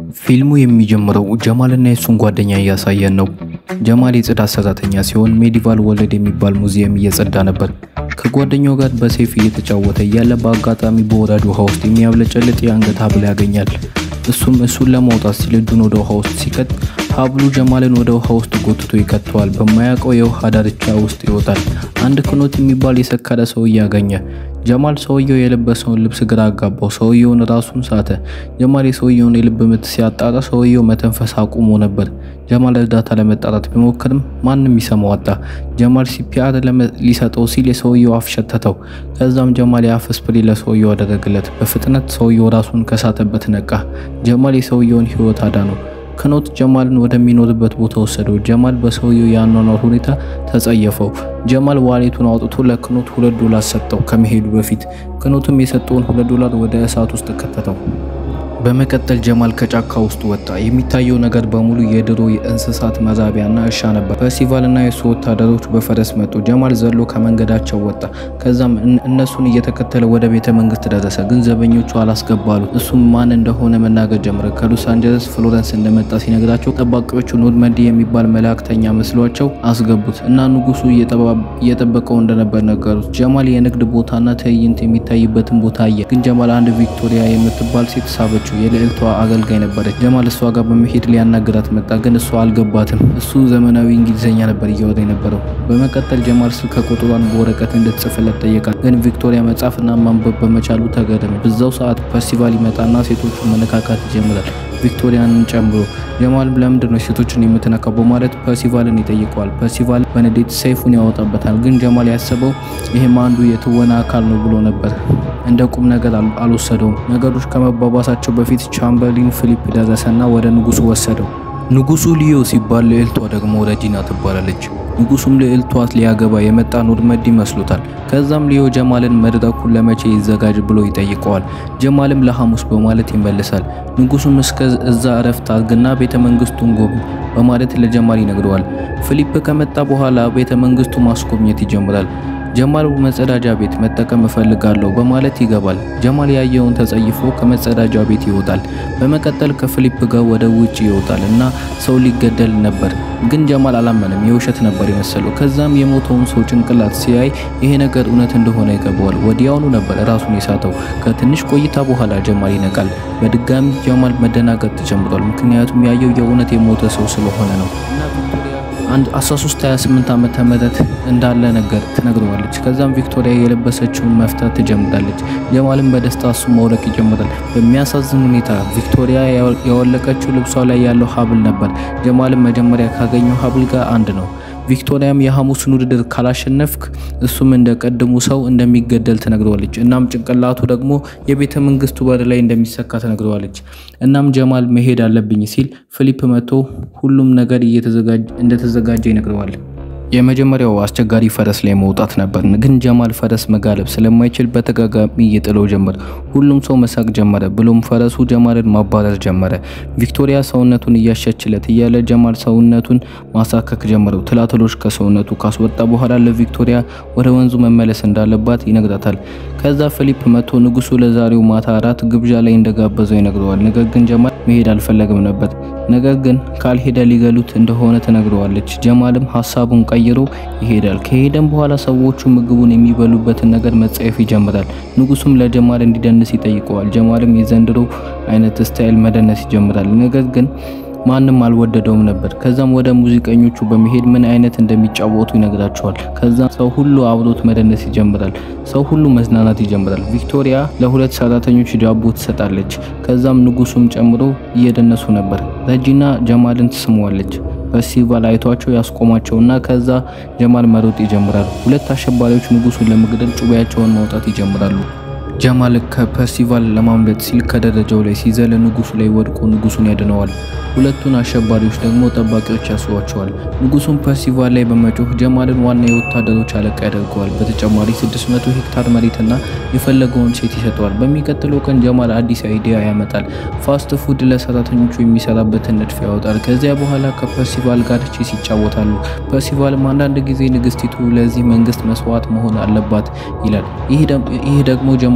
ፊልሙ የሚጀምረው ጀማልና የሱን ጓደኛ እያሳየን ነው። ጀማል የጽዳት ሰራተኛ ሲሆን ሜዲቫል ወርልድ የሚባል ሙዚየም እየጸዳ ነበር። ከጓደኛው ጋር በሴፍ እየተጫወተ እያለ በአጋጣሚ በወራጅ ውሃ ውስጥ የሚያብለጨልጥ የአንገት ሀብል ያገኛል። እሱም እሱን ለማውጣት ሲል እጁን ወደ ውሃ ውስጥ ሲከት ሀብሉ ጀማልን ወደ ውሃ ውስጥ ጎትቶ ይከተዋል። በማያውቀው የውሃ ዳርቻ ውስጥ ይወጣል። አንድ ክኖት የሚባል የሰከረ ሰውዬ ያገኘ። ጀማል ሰውየው የለበሰውን ልብስ ግራ አጋባው። ሰውየውን ራሱን ሳተ። ጀማል የሰውየውን የልብ ምት ሲያጣራ ሰውየው መተንፈስ አቁሞ ነበር። ጀማል እርዳታ ለመጣራት ቢሞክርም ማንም ይሰማው አጣ። ጀማል ሲፒአር ሊሰጠው ሲል የሰውየው አፍ ሸተተው። ከዛም ጀማል የአፍ ስፕሬ ለሰውየው አደረገለት። በፍጥነት ሰውየው ራሱን ከሳተበት ነቃ። ጀማል የሰውየውን ሕይወት አዳነው። ክኖት ጀማልን ወደሚኖርበት ቦታ ወሰደው። ጀማል በሰውየው የአኗኗር ሁኔታ ተጸየፈው። ጀማል ዋሌቱን አውጥቶ ለክኖት ሁለት ዶላር ሰጠው ከመሄዱ በፊት። ክኖትም የሰጠውን ሁለት ዶላር ወደ እሳት ውስጥ ከተተው። በመቀጠል ጀማል ከጫካ ውስጥ ወጣ። የሚታየው ነገር በሙሉ የድሮ የእንስሳት መራቢያና እርሻ ነበር። ፐርሲቫልና የሱ ወታደሮች በፈረስ መጡ። ጀማል ዘሎ ከመንገዳቸው ወጣ። ከዛም እነሱን እየተከተለ ወደ ቤተ መንግስት ደረሰ። ግን ዘበኞቹ አላስገባሉት። እሱም ማን እንደሆነ መናገር ጀመረ። ከሎስ አንጀለስ ፍሎረንስ እንደመጣ ሲነግራቸው ጠባቂዎቹ ኖርመንዲ የሚባል መላእክተኛ መስሏቸው አስገቡት እና ንጉሱ እየጠበቀው እንደነበር ነገሩት። ጀማል የንግድ ቦታና ትዕይንት የሚታይበትን ቦታ አየ። ግን ጀማል አንድ ቪክቶሪያ የምትባል ሴት ሳበችው። የልዕልቷ አገልጋይ ነበረች። ጀማል እሷ ጋር በመሄድ ሊያናግራት መጣ። ግን እሷ አልገባትም። እሱ ዘመናዊ እንግሊዝኛ ነበር እያወራ የነበረው። በመቀጠል ጀማል ስልክ ቁጥሯን በወረቀት እንድትጽፍለት ጠየቃት። ግን ቪክቶሪያ መጻፍና ማንበብ በመቻሉ ተገረመ። በዛው ሰዓት ፐርሲቫል ይመጣና ሴቶቹን መነካካት ይጀምራል ቪክቶሪያንን ጨምሮ። ጀማል ለምንድን ነው ሴቶችን የምትነካው በማለት ፐርሲቫልን ይጠይቀዋል። ፐርሲቫል በንዴት ሰይፉን ያወጣበታል። ግን ጀማል ያሰበው ይህም አንዱ የትወና አካል ነው ብሎ ነበር። እንደ ቁም ነገር አልወሰደውም። ነገሮች ከመባባሳቸው በፊት ቻምበርሊን ፊሊፕ ደረሰና ወደ ንጉሱ ወሰደው። ንጉሱ ሊዮ ሲባል ልዕልቷ ደግሞ ረጂና ትባላለች። ንጉሱም ልዕልቷ ሊያገባ የመጣ ኖርመድ ይመስሉታል። ከዛም ሊዮ ጀማልን መድረኩን ለመቼ ይዘጋጅ ብሎ ይጠይቀዋል። ጀማልም ለሐሙስ በማለት ይመልሳል። ንጉሱም እስከ እዛ እረፍት አድርግና ቤተ መንግስቱን ጎብኝ በማለት ለጀማል ይነግረዋል። ፊሊፕ ከመጣ በኋላ ቤተ መንግስቱ ማስጎብኘት ይጀምራል። ጀማል መጸዳጃ ቤት መጠቀም እፈልጋለሁ በማለት ይገባል። ጀማል ያየውን ተጸይፎ ከመጸዳጃ ቤት ይወጣል። በመቀጠል ከፊሊፕ ጋር ወደ ውጭ ይወጣል እና ሰው ሊገደል ነበር። ግን ጀማል አላመንም፣ የውሸት ነበር የመሰለው። ከዛም የሞተውን ሰው ጭንቅላት ሲያይ ይሄ ነገር እውነት እንደሆነ ይገባዋል። ወዲያውኑ ነበር ራሱን የሳተው። ከትንሽ ቆይታ በኋላ ጀማል ይነቃል። በድጋሚ ጀማል መደናገጥ ተጀምሯል። ምክንያቱም ያየው የእውነት የሞተ ሰው ስለሆነ ነው። አንድ 1328 ዓመተ ምህረት እንዳለ ነገር ትነግረዋለች። ከዛም ቪክቶሪያ የለበሰችውን መፍታት ትጀምራለች። ጀማልም በደስታ እሱ መውለቅ ይጀምራል። በሚያሳዝን ሁኔታ ቪክቶሪያ ያወለቀችው ልብሷ ላይ ያለው ሀብል ነበር። ጀማልም መጀመሪያ ካገኘው ሀብል ጋር አንድ ነው። ቪክቶሪያም የሐሙስን ውድድር ካላሸነፍክ እሱም እንደ ቀድሙ ሰው እንደሚገደል ትነግረዋለች። እናም ጭንቅላቱ ደግሞ የቤተ መንግስቱ በር ላይ እንደሚሰካ ትነግረዋለች። እናም ጀማል መሄድ አለብኝ ሲል ፊሊፕ መጥቶ ሁሉም ነገር እንደተዘጋጀ ይነግረዋል። የመጀመሪያው አስቸጋሪ ፈረስ ላይ መውጣት ነበር። ግን ጀማል ፈረስ መጋለብ ስለማይችል በተጋጋሚ እየጥለው ጀመር። ሁሉም ሰው መሳቅ ጀመረ፣ ብሎም ፈረሱ ጀማልን ማባረር ጀመረ። ቪክቶሪያ ሰውነቱን እያሸችለት እያለ ጀማል ሰውነቱን ማሳከክ ጀመረው። ትላትሎች ከሰውነቱ ካስወጣ በኋላ ለቪክቶሪያ ወደ ወንዙ መመለስ እንዳለባት ይነግራታል። ከዛ ፊሊፕ መጥቶ ንጉሱ ለዛሬው ማታ አራት ግብዣ ላይ እንደጋበዘው ይነግረዋል። ነገር ግን ጀማል መሄድ አልፈለገም ነበር። ነገር ግን ካልሄደ ሊገሉት እንደሆነ ትነግረዋለች። ጀማልም ሀሳቡን ቀይሮ ይሄዳል። ከሄደም በኋላ ሰዎቹ ምግቡን የሚበሉበትን ነገር መጸየፍ ይጀምራል። ንጉሱም ለጀማል እንዲደንስ ይጠይቀዋል። ጀማልም የዘንድሮ አይነት ስታይል መደነስ ይጀምራል። ነገር ግን ማንም አልወደደውም ነበር። ከዛም ወደ ሙዚቀኞቹ በመሄድ ምን አይነት እንደሚጫወቱ ይነግራቸዋል። ከዛም ሰው ሁሉ አብሮት መደነስ ይጀምራል። ሰው ሁሉ መዝናናት ይጀምራል። ቪክቶሪያ ለሁለት ሰራተኞች ዳቦ ትሰጣለች። ከዛም ንጉሱም ጨምሮ እየደነሱ ነበር። ረጂና ጀማልን ትስመዋለች። ፐርሲቫል አይቷቸው ያስቆማቸውና ከዛ ጀማል መሮጥ ይጀምራል። ሁለት አሸባሪዎች ንጉሱን ለመግደል ጩቤያቸውን ማውጣት ይጀምራሉ። ጀማል ከፐርሲቫል ለማምለጥ ሲል ከደረጃው ላይ ሲዘል ንጉሱ ላይ ወድቆ ንጉሱን ያድነዋል። ሁለቱን አሸባሪዎች ደግሞ ጠባቂዎች ያስሯቸዋል። ንጉሱም ፐርሲቫል ላይ በመጮህ ጀማልን ዋና የወታደሮች አለቃ ያደርገዋል። በተጨማሪ 600 ሄክታር መሬትና የፈለገውን ሴት ይሰጠዋል። በሚቀጥለው ቀን ጀማል አዲስ አይዲያ ያመጣል። ፋስት ፉድ ለሰራተኞቹ የሚሰራበትን ንድፍ ያወጣል። ከዚያ በኋላ ከፐርሲቫል ጋር ቼስ ይጫወታሉ። ፐርሲቫልም አንዳንድ ጊዜ ንግስቲቱ ለዚህ መንግስት መስዋዕት መሆን አለባት ይላል። ይህ ደግሞ ጀማል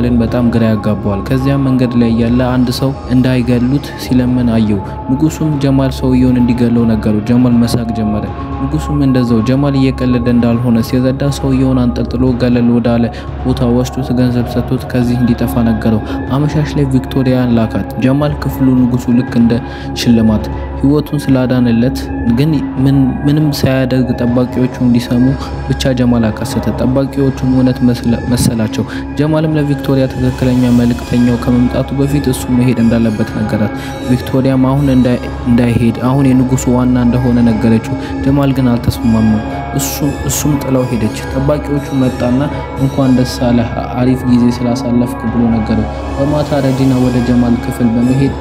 ጀማልን በጣም ግራ ያጋባዋል። ከዚያም መንገድ ላይ ያለ አንድ ሰው እንዳይገሉት ሲለምን አየው። ንጉሱም ጀማል ሰውየውን እንዲገለው ነገረው። ጀማል መሳቅ ጀመረ። ንጉሱም እንደዛው ጀማል እየቀለደ እንዳልሆነ ሲረዳ ሰውየውን አንጠልጥሎ ገለል ወዳለ ቦታ ወስዶት ገንዘብ ሰጥቶት ከዚህ እንዲጠፋ ነገረው። አመሻሽ ላይ ቪክቶሪያን ላካት። ጀማል ክፍሉ ንጉሱ ልክ እንደ ሽልማት ህይወቱን ስላዳንለት ግን ምንም ሳያደርግ ጠባቂዎቹ እንዲሰሙ ብቻ ጀማል አቀሰተ። ጠባቂዎቹም እውነት መሰላቸው። ጀማልም ለቪክቶሪያ ትክክለኛ መልእክተኛው ከመምጣቱ በፊት እሱ መሄድ እንዳለበት ነገራት። ቪክቶሪያም አሁን እንዳይሄድ አሁን የንጉሱ ዋና እንደሆነ ነገረችው። ጀማል ግን አልተስማማም። እሱም ጥለው ሄደች። ጠባቂዎቹ መጣና እንኳን ደስ አለህ አሪፍ ጊዜ ስላሳለፍክ ብሎ ነገረው። በማታ ረጂና ወደ ጀማል ክፍል በመሄድ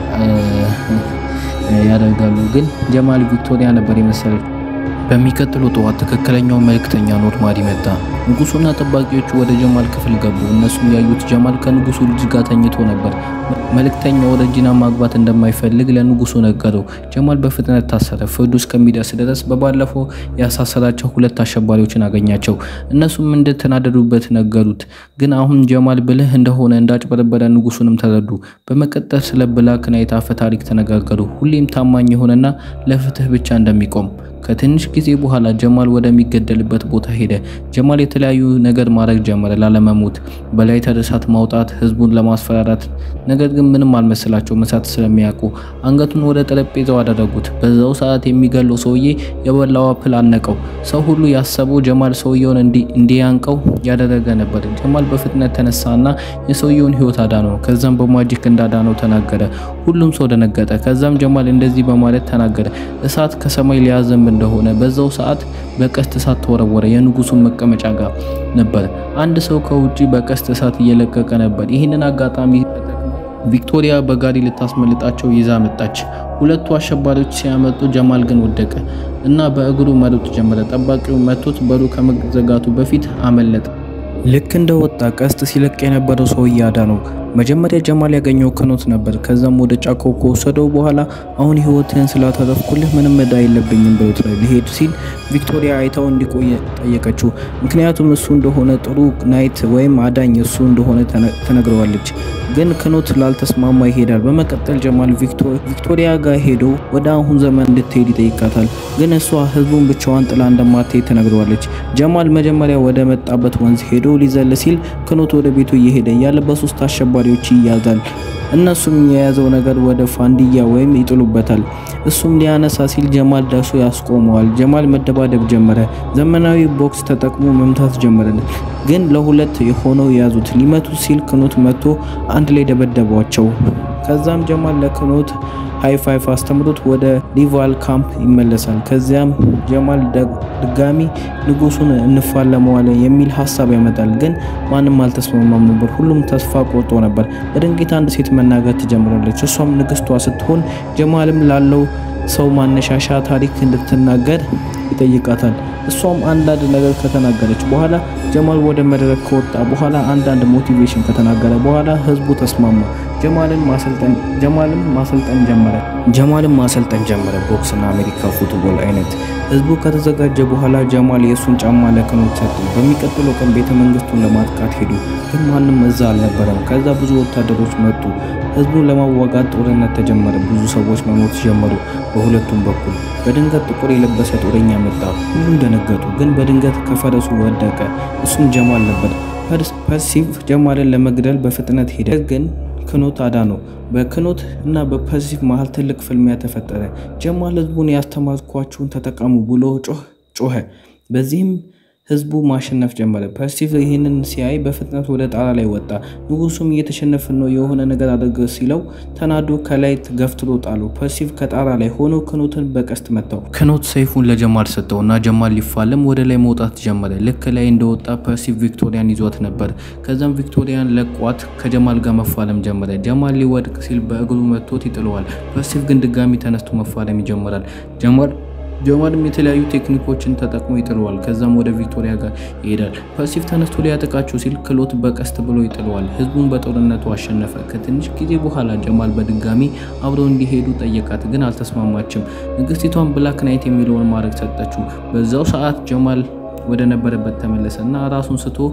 ያደርጋሉ። ግን ጀማል ቪክቶሪያ ነበር የመሰለች። በሚቀጥለው ጠዋት ትክክለኛው መልእክተኛ ኖርማሊ መጣ። ንጉሱና ጠባቂዎቹ ወደ ጀማል ክፍል ገቡ። እነሱም ያዩት ጀማል ከንጉሱ ልጅ ጋር ተኝቶ ነበር። መልእክተኛው ረጂና ማግባት እንደማይፈልግ ለንጉሱ ነገረው። ጀማል በፍጥነት ታሰረ። ፍርዱ እስከሚደርስ ድረስ በባለፈው ያሳሰራቸው ሁለት አሸባሪዎችን አገኛቸው። እነሱም እንደተናደዱበት ነገሩት። ግን አሁን ጀማል ብልህ እንደሆነ እንዳጭበረበረ ንጉሱንም ተረዱ። በመቀጠል ስለ ብላክ ናይት አፈ ታሪክ ተነጋገሩ። ሁሌም ታማኝ የሆነና ለፍትህ ብቻ እንደሚቆም ከትንሽ ጊዜ በኋላ ጀማል ወደሚገደልበት ቦታ ሄደ። ጀማል የተለያዩ ነገር ማድረግ ጀመረ ላለመሞት፣ በላይተር እሳት ማውጣት፣ ህዝቡን ለማስፈራራት። ነገር ግን ምንም አልመሰላቸውም። እሳት ስለሚያውቁ አንገቱን ወደ ጠረጴዛው አደረጉት። በዛው ሰዓት የሚገለው ሰውዬ የበላው አፕል አነቀው። ሰው ሁሉ ያሰበው ጀማል ሰውየውን እንዲያንቀው ያደረገ ነበር። ጀማል በፍጥነት ተነሳና የሰውየውን ህይወት አዳነው። ከዛም በማጂክ እንዳዳነው ተናገረ። ሁሉም ሰው ደነገጠ። ከዛም ጀማል እንደዚህ በማለት ተናገረ፣ እሳት ከሰማይ ሊያዘንብ እንደሆነ በዛው ሰዓት በቀስት እሳት ተወረወረ። የንጉሱን መቀመጫ ጋር ነበር። አንድ ሰው ከውጪ በቀስት እሳት እየለቀቀ ነበር። ይህንን አጋጣሚ ቪክቶሪያ በጋሪ ልታስመልጣቸው ይዛ መጣች። ሁለቱ አሸባሪዎች ሲያመጡ ጀማል ግን ወደቀ እና በእግሩ መሮጥ ጀመረ። ጠባቂው መቶት በሩ ከመዘጋቱ በፊት አመለጠ። ልክ እንደ ወጣ ቀስት ሲለቅ የነበረው ሰውዬ አዳነው። መጀመሪያ ጀማል ያገኘው ክኖት ነበር። ከዛም ወደ ጫካው ከወሰደው በኋላ አሁን ህይወትህን ስላተረፍኩልህ ምንም እዳ የለብኝም ብሎት ሊሄድ ሲል ቪክቶሪያ አይታው እንዲቆይ ጠየቀችው። ምክንያቱም እሱ እንደሆነ ጥሩ ናይት ወይም አዳኝ እሱ እንደሆነ ተነግረዋለች። ግን ክኖት ላልተስማማ ይሄዳል። በመቀጠል ጀማል ቪክቶሪያ ጋር ሄዶ ወደ አሁን ዘመን እንድትሄድ ይጠይቃታል። ግን እሷ ህዝቡን ብቻዋን ጥላ እንደማትሄድ ተነግረዋለች። ጀማል መጀመሪያ ወደ መጣበት ወንዝ ሄዶ ሊዘል ሲል ክኖት ወደ ቤቱ እየሄደ ያለ በሶስት አሸባሪዎች ይያዛል። እነሱም የያዘው ነገር ወደ ፋንዲያ ወይም ይጥሉበታል። እሱም ሊያነሳ ሲል ጀማል ደርሶ ያስቆመዋል። ጀማል መደባደብ ጀመረ። ዘመናዊ ቦክስ ተጠቅሞ መምታት ጀመረ። ግን ለሁለት ሆነው የያዙት ሊመቱት ሲል ክኖት መጥቶ አንድ ላይ ደበደቧቸው። ከዛም ጀማል ለክኖት ሃይ ፋይፍ አስተምሮት ወደ ሪቫል ካምፕ ይመለሳል። ከዚያም ጀማል ድጋሚ ንጉሱን እንፋለመዋለን የሚል ሀሳብ ያመጣል። ግን ማንም አልተስማማም ነበር። ሁሉም ተስፋ ቆርጦ ነበር። በድንገት አንድ ሴት መናገር ትጀምራለች። እሷም ንግስቷ ስትሆን ጀማልም ላለው ሰው ማነሻሻ ታሪክ እንድትናገር ይጠይቃታል። እሷም አንዳንድ ነገር ከተናገረች በኋላ ጀማል ወደ መድረክ ከወጣ በኋላ አንዳንድ ሞቲቬሽን ከተናገረ በኋላ ህዝቡ ተስማማ። ጀማልን ማሰልጠን ጀማልም ማሰልጠን ጀመረ። ጀማልም ማሰልጠን ጀመረ ቦክስና አሜሪካ ፉትቦል አይነት። ህዝቡ ከተዘጋጀ በኋላ ጀማል የእሱን ጫማ ለክኖት ሰጡ። በሚቀጥለው ቀን ቤተ መንግስቱን ለማጥቃት ሄዱ፣ ግን ማንም እዛ አልነበረም። ከዛ ብዙ ወታደሮች መጡ። ህዝቡን ለማዋጋት ጦርነት ተጀመረ። ብዙ ሰዎች መሞት ጀመሩ በሁለቱም በኩል። በድንገት ጥቁር የለበሰ ጦረኛ መጣ። ሁሉም ደነገጡ፣ ግን በድንገት ከፈረሱ ወደቀ። እሱም ጀማል ነበር። ፐርሲቭ ጀማልን ለመግደል በፍጥነት ሄደ፣ ግን ክኖት አዳነው። በክኖት እና በፐርሲቭ መሃል ትልቅ ፍልሚያ ተፈጠረ። ጀማል ህዝቡን ያስተማርኳችሁን ተጠቀሙ ብሎ ጮኸ። በዚህም ህዝቡ ማሸነፍ ጀመረ። ፐርሲቭ ይህንን ሲያይ በፍጥነት ወደ ጣራ ላይ ወጣ። ንጉሱም እየተሸነፍን ነው የሆነ ነገር አድርግ ሲለው ተናዶ ከላይ ገፍትሮ ጣሉ። ፐርሲቭ ከጣራ ላይ ሆኖ ክኖትን በቀስት መታው። ክኖት ሰይፉን ለጀማል ሰጠው እና ጀማል ሊፋለም ወደ ላይ መውጣት ጀመረ። ልክ ላይ እንደወጣ ፐርሲቭ ቪክቶሪያን ይዟት ነበር። ከዛም ቪክቶሪያን ለቋት ከጀማል ጋር መፋለም ጀመረ። ጀማል ሊወድቅ ሲል በእግሩ መቶት ይጥለዋል። ፐርሲቭ ግን ድጋሚ ተነስቶ መፋለም ይጀምራል። ጀማል ጀማልም የተለያዩ ቴክኒኮችን ተጠቅሞ ይጥለዋል። ከዛም ወደ ቪክቶሪያ ጋር ይሄዳል። ፐርሲቭ ተነስቶ ሊያጠቃቸው ሲል ክሎት በቀስት ብሎ ይጥለዋል። ህዝቡን በጦርነቱ አሸነፈ። ከትንሽ ጊዜ በኋላ ጀማል በድጋሚ አብረው እንዲሄዱ ጠየቃት፣ ግን አልተስማማችም። ንግስቲቷን ብላክ ናይት የሚለውን ማድረግ ሰጠችው። በዛው ሰዓት ጀማል ወደ ነበረበት ተመለሰ እና ራሱን ስቶ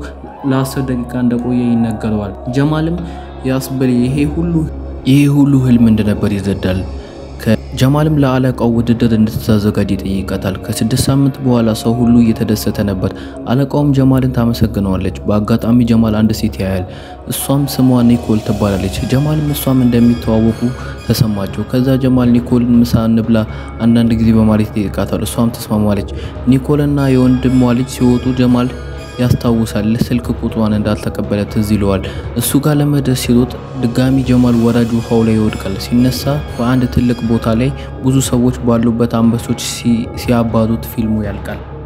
ለአስር ደቂቃ እንደቆየ ይነገረዋል። ጀማልም ያስብል ይሄ ሁሉ ይሄ ሁሉ ህልም እንደነበር ይረዳል። ጀማልም ለአለቃው ውድድር እንድትዘጋጅ ይጠይቃታል። ከስድስት ሳምንት በኋላ ሰው ሁሉ እየተደሰተ ነበር። አለቃውም ጀማልን ታመሰግነዋለች። በአጋጣሚ ጀማል አንድ ሴት ያያል። እሷም ስሟ ኒኮል ትባላለች። ጀማልም እሷም እንደሚተዋወቁ ተሰማቸው። ከዛ ጀማል ኒኮልን ምሳ እንብላ አንዳንድ ጊዜ በማለት ይጠይቃታል። እሷም ተስማማለች። ኒኮልና የወንድሟ ልጅ ሲወጡ ጀማል ያስታውሳል። ስልክ ቁጥሯን እንዳልተቀበለ ትዝ ይለዋል። እሱ ጋር ለመድረስ ሲሮጥ ድጋሚ ጀማል ወራጅ ውሃው ላይ ይወድቃል። ሲነሳ በአንድ ትልቅ ቦታ ላይ ብዙ ሰዎች ባሉበት አንበሶች ሲያባሩት ፊልሙ ያልቃል።